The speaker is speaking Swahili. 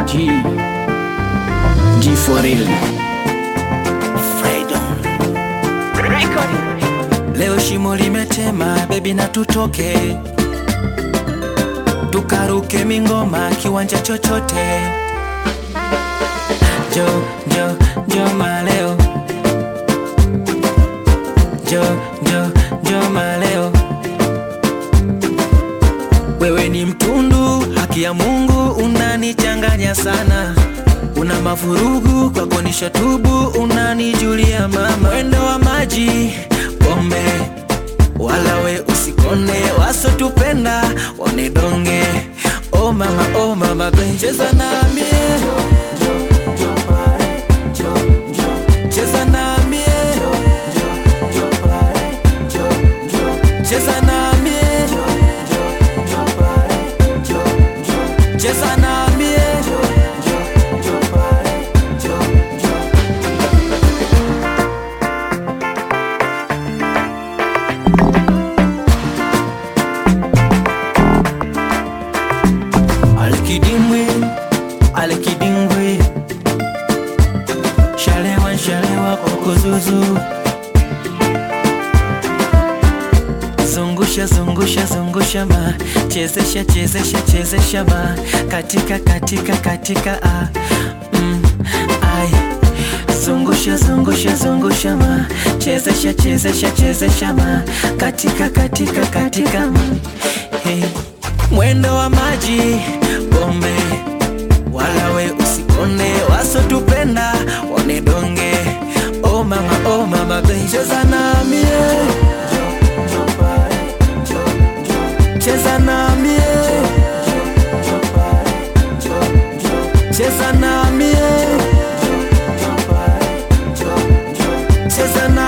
G G for real Leo shimo limetema, bebi na tutoke tukaruke mingoma kiwanja chochote. Jo jo jo maleo jo jo jo maleo, wewe ni mtundu, haki ya Mungu unanichanganya sana, una mavurugu kwako nishatubu, unanijulia mama, mwendo wa maji pombe wala we usikone, wasotupenda wanidonge. Oh mama, oh mama, cheza nami cheza nami cheza nami cheza nami Alikidimbwi, alikidimbwi, shalewa shalewa kokozuzu, zungusha zungusha zungusha ma, chezesha chezesha chezesha ma, katika katika katika a, mm, ai zungusha zungusha zungusha ma, chezesha chezesha chezesha ma, katika katika katika mm, hey. Mwendo wa maji pombe, wala we usikone, wasotupenda wanidonge. Oh mama, oh mama, baby, cheza nami eh. cheza nami eh. cheza nami eh. cheza nami